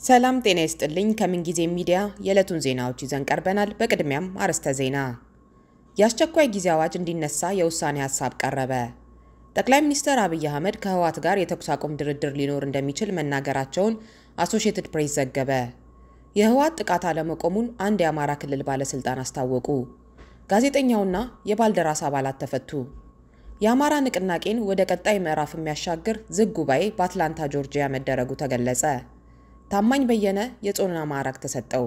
ሰላም ጤና ይስጥልኝ። ከምንጊዜ ሚዲያ የዕለቱን ዜናዎች ይዘን ቀርበናል። በቅድሚያም አርዕስተ ዜና። የአስቸኳይ ጊዜ አዋጅ እንዲነሳ የውሳኔ ሀሳብ ቀረበ። ጠቅላይ ሚኒስትር አብይ አህመድ ከህወሓት ጋር የተኩስ አቁም ድርድር ሊኖር እንደሚችል መናገራቸውን አሶሺየትድ ፕሬስ ዘገበ። የህወሓት ጥቃት አለመቆሙን አንድ የአማራ ክልል ባለስልጣን አስታወቁ። ጋዜጠኛውና የባልደራስ አባላት ተፈቱ። የአማራ ንቅናቄን ወደ ቀጣይ ምዕራፍ የሚያሻግር ዝግ ጉባኤ በአትላንታ ጆርጂያ መደረጉ ተገለጸ። ታማኝ በየነ የጾና ማዕረግ ተሰጠው።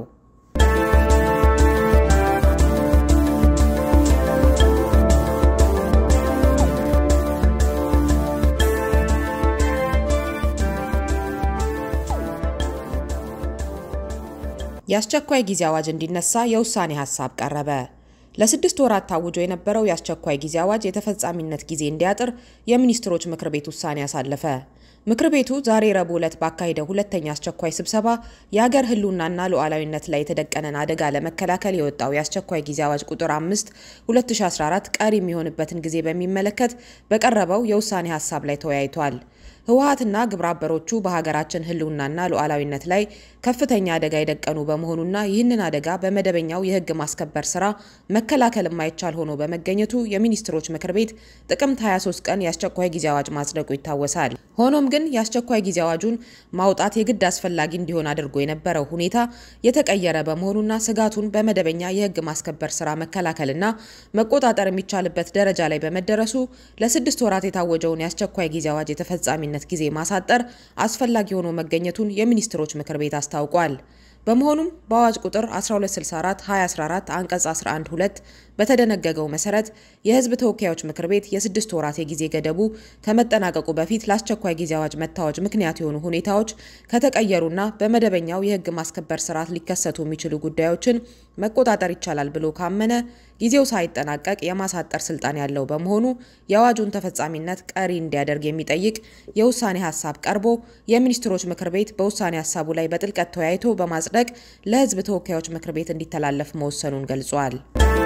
የአስቸኳይ ጊዜ አዋጅ እንዲነሳ የውሳኔ ሀሳብ ቀረበ። ለስድስት ወራት ታውጆ የነበረው የአስቸኳይ ጊዜ አዋጅ የተፈጻሚነት ጊዜ እንዲያጥር የሚኒስትሮች ምክር ቤት ውሳኔ አሳለፈ። ምክር ቤቱ ዛሬ ረቡዕ ዕለት ባካሄደው ሁለተኛ አስቸኳይ ስብሰባ የሀገር ሕልውናና ሉዓላዊነት ላይ የተደቀነን አደጋ ለመከላከል የወጣው የአስቸኳይ ጊዜ አዋጅ ቁጥር 5 2014 ቀሪ የሚሆንበትን ጊዜ በሚመለከት በቀረበው የውሳኔ ሀሳብ ላይ ተወያይቷል። ህወሓትና ግብረ አበሮቹ በሀገራችን ሕልውናና ሉዓላዊነት ላይ ከፍተኛ አደጋ የደቀኑ በመሆኑና ይህንን አደጋ በመደበኛው የህግ ማስከበር ስራ መከላከል የማይቻል ሆኖ በመገኘቱ የሚኒስትሮች ምክር ቤት ጥቅምት 23 ቀን የአስቸኳይ ጊዜ አዋጅ ማጽደቁ ይታወሳል። ሆኖም ግን የአስቸኳይ ጊዜ አዋጁን ማውጣት የግድ አስፈላጊ እንዲሆን አድርጎ የነበረው ሁኔታ የተቀየረ በመሆኑና ስጋቱን በመደበኛ የህግ ማስከበር ስራ መከላከልና መቆጣጠር የሚቻልበት ደረጃ ላይ በመደረሱ ለስድስት ወራት የታወጀውን የአስቸኳይ ጊዜ አዋጅ የተፈጻሚነት ጊዜ ማሳጠር አስፈላጊ ሆኖ መገኘቱን የሚኒስትሮች ምክር ቤት አስታውቋል። በመሆኑም በአዋጅ ቁጥር 1264 2014 አንቀጽ 11 2 በተደነገገው መሰረት የህዝብ ተወካዮች ምክር ቤት የስድስት ወራት የጊዜ ገደቡ ከመጠናቀቁ በፊት ለአስቸኳይ ጊዜ አዋጅ መታወጅ ምክንያት የሆኑ ሁኔታዎች ከተቀየሩና በመደበኛው የህግ ማስከበር ስርዓት ሊከሰቱ የሚችሉ ጉዳዮችን መቆጣጠር ይቻላል ብሎ ካመነ ጊዜው ሳይጠናቀቅ የማሳጠር ስልጣን ያለው በመሆኑ የአዋጁን ተፈጻሚነት ቀሪ እንዲያደርግ የሚጠይቅ የውሳኔ ሀሳብ ቀርቦ የሚኒስትሮች ምክር ቤት በውሳኔ ሀሳቡ ላይ በጥልቀት ተወያይቶ በማጽደቅ ለህዝብ ተወካዮች ምክር ቤት እንዲተላለፍ መወሰኑን ገልጿል።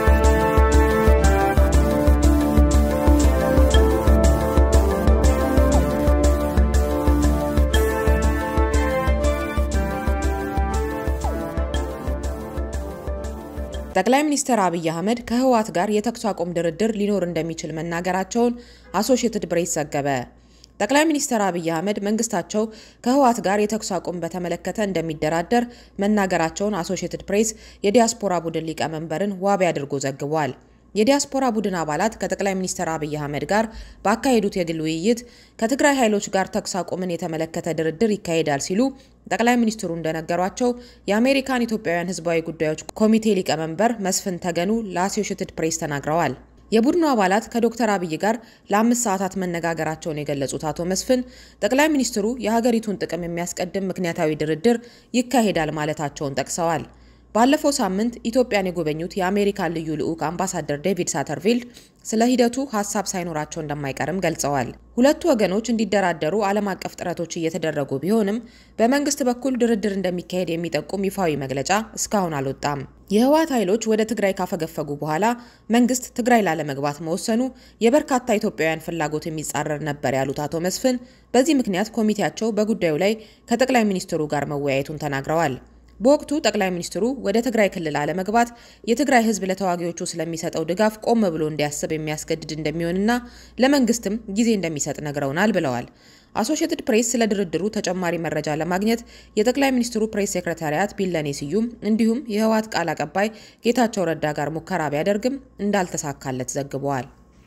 ጠቅላይ ሚኒስትር አብይ አህመድ ከህወሓት ጋር የተኩስ አቁም ድርድር ሊኖር እንደሚችል መናገራቸውን አሶሺየትድ ፕሬስ ዘገበ። ጠቅላይ ሚኒስትር አብይ አህመድ መንግስታቸው ከህወሓት ጋር የተኩስ አቁም በተመለከተ እንደሚደራደር መናገራቸውን አሶሺየትድ ፕሬስ የዲያስፖራ ቡድን ሊቀመንበርን ዋቢ አድርጎ ዘግቧል። የዲያስፖራ ቡድን አባላት ከጠቅላይ ሚኒስትር አብይ አህመድ ጋር ባካሄዱት የግል ውይይት ከትግራይ ኃይሎች ጋር ተኩስ አቁምን የተመለከተ ድርድር ይካሄዳል ሲሉ ጠቅላይ ሚኒስትሩ እንደነገሯቸው የአሜሪካን ኢትዮጵያውያን ህዝባዊ ጉዳዮች ኮሚቴ ሊቀመንበር መስፍን ተገኑ ለአሶሺየትድ ፕሬስ ተናግረዋል። የቡድኑ አባላት ከዶክተር አብይ ጋር ለአምስት ሰዓታት መነጋገራቸውን የገለጹት አቶ መስፍን ጠቅላይ ሚኒስትሩ የሀገሪቱን ጥቅም የሚያስቀድም ምክንያታዊ ድርድር ይካሄዳል ማለታቸውን ጠቅሰዋል። ባለፈው ሳምንት ኢትዮጵያን የጎበኙት የአሜሪካን ልዩ ልዑክ አምባሳደር ዴቪድ ሳተርፊልድ ስለ ሂደቱ ሀሳብ ሳይኖራቸው እንደማይቀርም ገልጸዋል። ሁለቱ ወገኖች እንዲደራደሩ ዓለም አቀፍ ጥረቶች እየተደረጉ ቢሆንም በመንግስት በኩል ድርድር እንደሚካሄድ የሚጠቁም ይፋዊ መግለጫ እስካሁን አልወጣም። የህወሓት ኃይሎች ወደ ትግራይ ካፈገፈጉ በኋላ መንግስት ትግራይ ላለመግባት መወሰኑ የበርካታ ኢትዮጵያውያን ፍላጎት የሚጻረር ነበር ያሉት አቶ መስፍን በዚህ ምክንያት ኮሚቴያቸው በጉዳዩ ላይ ከጠቅላይ ሚኒስትሩ ጋር መወያየቱን ተናግረዋል። በወቅቱ ጠቅላይ ሚኒስትሩ ወደ ትግራይ ክልል አለመግባት የትግራይ ህዝብ ለተዋጊዎቹ ስለሚሰጠው ድጋፍ ቆም ብሎ እንዲያስብ የሚያስገድድ እንደሚሆንና ለመንግስትም ጊዜ እንደሚሰጥ ነግረውናል ብለዋል። አሶሺየትድ ፕሬስ ስለ ድርድሩ ተጨማሪ መረጃ ለማግኘት የጠቅላይ ሚኒስትሩ ፕሬስ ሴክሬታሪያት ቢለኔ ስዩም እንዲሁም የህወሓት ቃል አቀባይ ጌታቸው ረዳ ጋር ሙከራ ቢያደርግም እንዳልተሳካለት ዘግበዋል።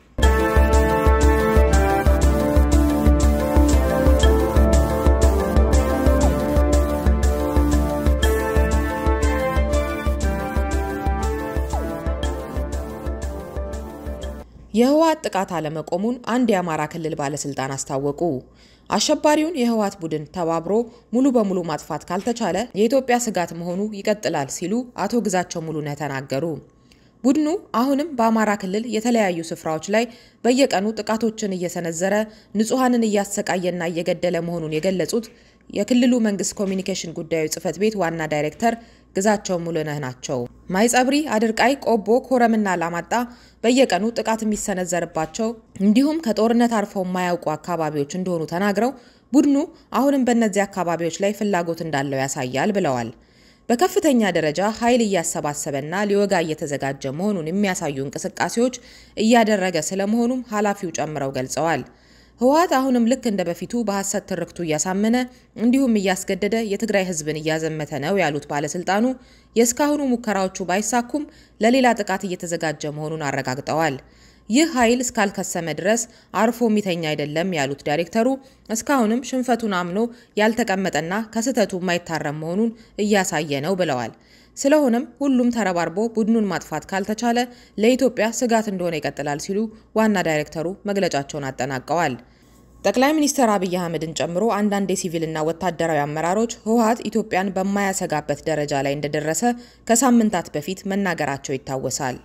የህወሓት ጥቃት አለመቆሙን አንድ የአማራ ክልል ባለስልጣን አስታወቁ። አሸባሪውን የህወሓት ቡድን ተባብሮ ሙሉ በሙሉ ማጥፋት ካልተቻለ የኢትዮጵያ ስጋት መሆኑ ይቀጥላል ሲሉ አቶ ግዛቸው ሙሉነህ ተናገሩ። ቡድኑ አሁንም በአማራ ክልል የተለያዩ ስፍራዎች ላይ በየቀኑ ጥቃቶችን እየሰነዘረ ንጹሐንን እያሰቃየና እየገደለ መሆኑን የገለጹት የክልሉ መንግስት ኮሚኒኬሽን ጉዳዮች ጽህፈት ቤት ዋና ዳይሬክተር ግዛቸው ሙሉነህ ናቸው። ማይጸብሪ፣ አድርቃይ፣ ቆቦ፣ ኮረምና ላማጣ በየቀኑ ጥቃት የሚሰነዘርባቸው እንዲሁም ከጦርነት አርፈው የማያውቁ አካባቢዎች እንደሆኑ ተናግረው ቡድኑ አሁንም በእነዚህ አካባቢዎች ላይ ፍላጎት እንዳለው ያሳያል ብለዋል። በከፍተኛ ደረጃ ኃይል እያሰባሰበና ሊወጋ እየተዘጋጀ መሆኑን የሚያሳዩ እንቅስቃሴዎች እያደረገ ስለመሆኑም ኃላፊው ጨምረው ገልጸዋል። ህወሓት አሁንም ልክ እንደ በፊቱ በሐሰት ትርክቱ እያሳመነ እንዲሁም እያስገደደ የትግራይ ህዝብን እያዘመተ ነው ያሉት ባለስልጣኑ የእስካሁኑ ሙከራዎቹ ባይሳኩም ለሌላ ጥቃት እየተዘጋጀ መሆኑን አረጋግጠዋል። ይህ ኃይል እስካልከሰመ ድረስ አርፎ የሚተኛ አይደለም ያሉት ዳይሬክተሩ እስካሁንም ሽንፈቱን አምኖ ያልተቀመጠና ከስህተቱ የማይታረም መሆኑን እያሳየ ነው ብለዋል። ስለሆነም ሁሉም ተረባርቦ ቡድኑን ማጥፋት ካልተቻለ ለኢትዮጵያ ስጋት እንደሆነ ይቀጥላል ሲሉ ዋና ዳይሬክተሩ መግለጫቸውን አጠናቀዋል። ጠቅላይ ሚኒስትር አብይ አህመድን ጨምሮ አንዳንድ የሲቪልና ወታደራዊ አመራሮች ህወሓት ኢትዮጵያን በማያሰጋበት ደረጃ ላይ እንደደረሰ ከሳምንታት በፊት መናገራቸው ይታወሳል።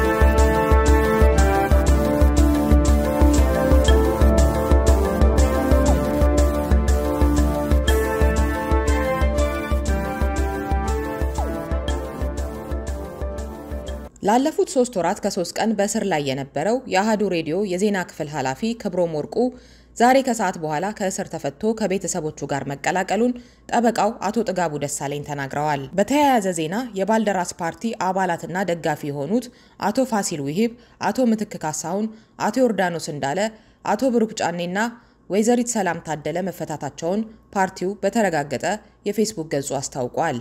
ላለፉት ሶስት ወራት ከሶስት ቀን በእስር ላይ የነበረው የአህዱ ሬዲዮ የዜና ክፍል ኃላፊ ክብሮም ወርቁ ዛሬ ከሰዓት በኋላ ከእስር ተፈቶ ከቤተሰቦቹ ጋር መቀላቀሉን ጠበቃው አቶ ጥጋቡ ደሳለኝ ተናግረዋል። በተያያዘ ዜና የባልደራስ ፓርቲ አባላትና ደጋፊ የሆኑት አቶ ፋሲል ውሂብ፣ አቶ ምትክ ካሳሁን፣ አቶ ዮርዳኖስ እንዳለ፣ አቶ ብሩክ ጫኔና ወይዘሪት ሰላም ታደለ መፈታታቸውን ፓርቲው በተረጋገጠ የፌስቡክ ገጹ አስታውቋል።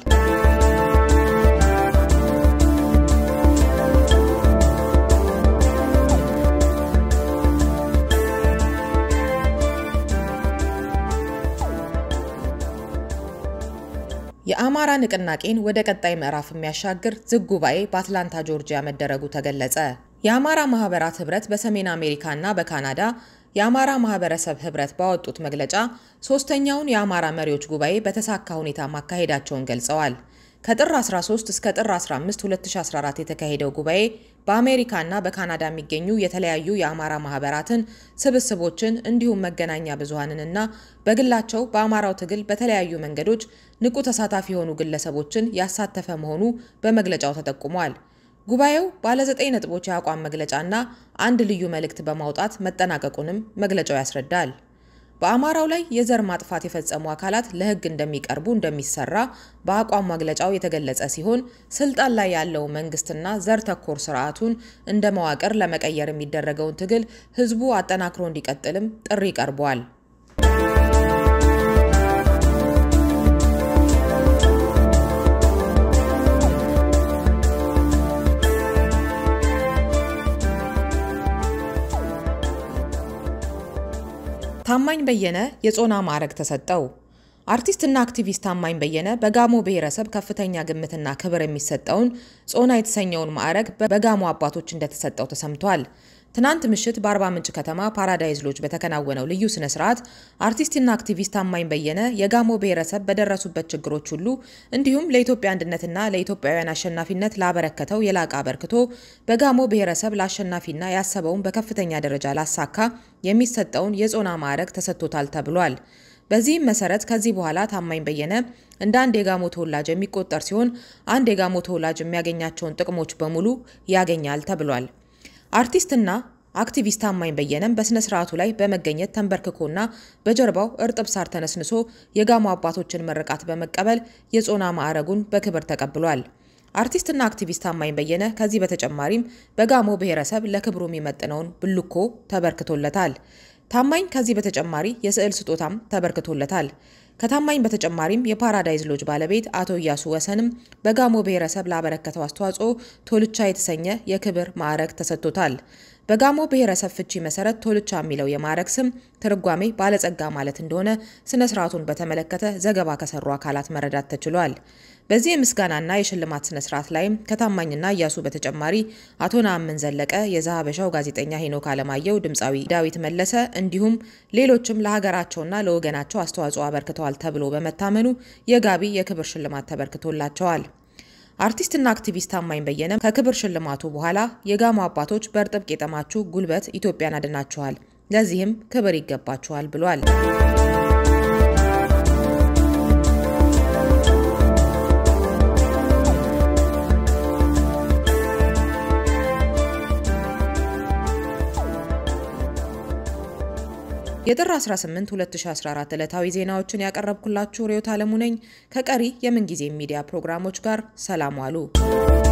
የአማራ ንቅናቄን ወደ ቀጣይ ምዕራፍ የሚያሻግር ዝግ ጉባኤ በአትላንታ ጆርጂያ መደረጉ ተገለጸ። የአማራ ማህበራት ህብረት በሰሜን አሜሪካና በካናዳ የአማራ ማህበረሰብ ህብረት ባወጡት መግለጫ ሶስተኛውን የአማራ መሪዎች ጉባኤ በተሳካ ሁኔታ ማካሄዳቸውን ገልጸዋል። ከጥር 13 እስከ ጥር 15 2014 የተካሄደው ጉባኤ በአሜሪካና በካናዳ የሚገኙ የተለያዩ የአማራ ማህበራትን፣ ስብስቦችን እንዲሁም መገናኛ ብዙሃንንና በግላቸው በአማራው ትግል በተለያዩ መንገዶች ንቁ ተሳታፊ የሆኑ ግለሰቦችን ያሳተፈ መሆኑ በመግለጫው ተጠቁሟል። ጉባኤው ባለ ዘጠኝ ነጥቦች የአቋም መግለጫና አንድ ልዩ መልእክት በማውጣት መጠናቀቁንም መግለጫው ያስረዳል። በአማራው ላይ የዘር ማጥፋት የፈጸሙ አካላት ለሕግ እንደሚቀርቡ እንደሚሰራ በአቋም መግለጫው የተገለጸ ሲሆን ስልጣን ላይ ያለው መንግስትና ዘር ተኮር ስርዓቱን እንደ መዋቅር ለመቀየር የሚደረገውን ትግል ህዝቡ አጠናክሮ እንዲቀጥልም ጥሪ ቀርቧል። ታማኝ በየነ የጾና ማዕረግ ተሰጠው። አርቲስትና አክቲቪስት ታማኝ በየነ በጋሞ ብሔረሰብ ከፍተኛ ግምትና ክብር የሚሰጠውን ጾና የተሰኘውን ማዕረግ በጋሞ አባቶች እንደተሰጠው ተሰምቷል። ትናንት ምሽት በአርባ ምንጭ ከተማ ፓራዳይዝ ሎጅ በተከናወነው ልዩ ስነ ስርዓት አርቲስትና አክቲቪስት ታማኝ በየነ የጋሞ ብሔረሰብ በደረሱበት ችግሮች ሁሉ እንዲሁም ለኢትዮጵያ አንድነትና ለኢትዮጵያውያን አሸናፊነት ላበረከተው የላቀ አበርክቶ በጋሞ ብሔረሰብ ለአሸናፊና ያሰበውን በከፍተኛ ደረጃ ላሳካ የሚሰጠውን የጾና ማዕረግ ተሰጥቶታል ተብሏል። በዚህም መሰረት ከዚህ በኋላ ታማኝ በየነ እንደ አንድ የጋሞ ተወላጅ የሚቆጠር ሲሆን አንድ የጋሞ ተወላጅ የሚያገኛቸውን ጥቅሞች በሙሉ ያገኛል ተብሏል። አርቲስትና አክቲቪስት ታማኝ በየነም በስነ ስርዓቱ ላይ በመገኘት ተንበርክኮና በጀርባው እርጥብ ሳር ተነስንሶ የጋሞ አባቶችን ምርቃት በመቀበል የጾና ማዕረጉን በክብር ተቀብሏል። አርቲስትና አክቲቪስት ታማኝ በየነ ከዚህ በተጨማሪም በጋሞ ብሔረሰብ ለክብሩ የሚመጥነውን ብልኮ ተበርክቶለታል። ታማኝ ከዚህ በተጨማሪ የስዕል ስጦታም ተበርክቶለታል። ከታማኝ በተጨማሪም የፓራዳይዝ ሎጅ ባለቤት አቶ እያሱ ወሰንም በጋሞ ብሔረሰብ ላበረከተው አስተዋጽኦ ቶልቻ የተሰኘ የክብር ማዕረግ ተሰጥቶታል። በጋሞ ብሔረሰብ ፍቺ መሰረት ቶልቻ የሚለው የማዕረግ ስም ትርጓሜ ባለጸጋ ማለት እንደሆነ ስነ ስርዓቱን በተመለከተ ዘገባ ከሰሩ አካላት መረዳት ተችሏል። በዚህ የምስጋናና የሽልማት ስነ ስርዓት ላይም ከታማኝና እያሱ በተጨማሪ አቶ ነአምን ዘለቀ፣ የዛሀበሻው ጋዜጠኛ ሄኖክ አለማየሁ፣ ድምፃዊ ዳዊት መለሰ እንዲሁም ሌሎችም ለሀገራቸውና ለወገናቸው አስተዋጽኦ አበርክተዋል ተብሎ በመታመኑ የጋቢ የክብር ሽልማት ተበርክቶላቸዋል። አርቲስትና አክቲቪስት ታማኝ በየነ ከክብር ሽልማቱ በኋላ የጋሞ አባቶች በእርጥብ ቄጠማችሁ ጉልበት ኢትዮጵያን አድናችኋል፣ ለዚህም ክብር ይገባችኋል ብሏል። የጥር 18 2014 ዕለታዊ ዜናዎችን ያቀረብኩላችሁ ርዕዮት ዓለሙ ነኝ። ከቀሪ የምንጊዜ ሚዲያ ፕሮግራሞች ጋር ሰላም ዋሉ።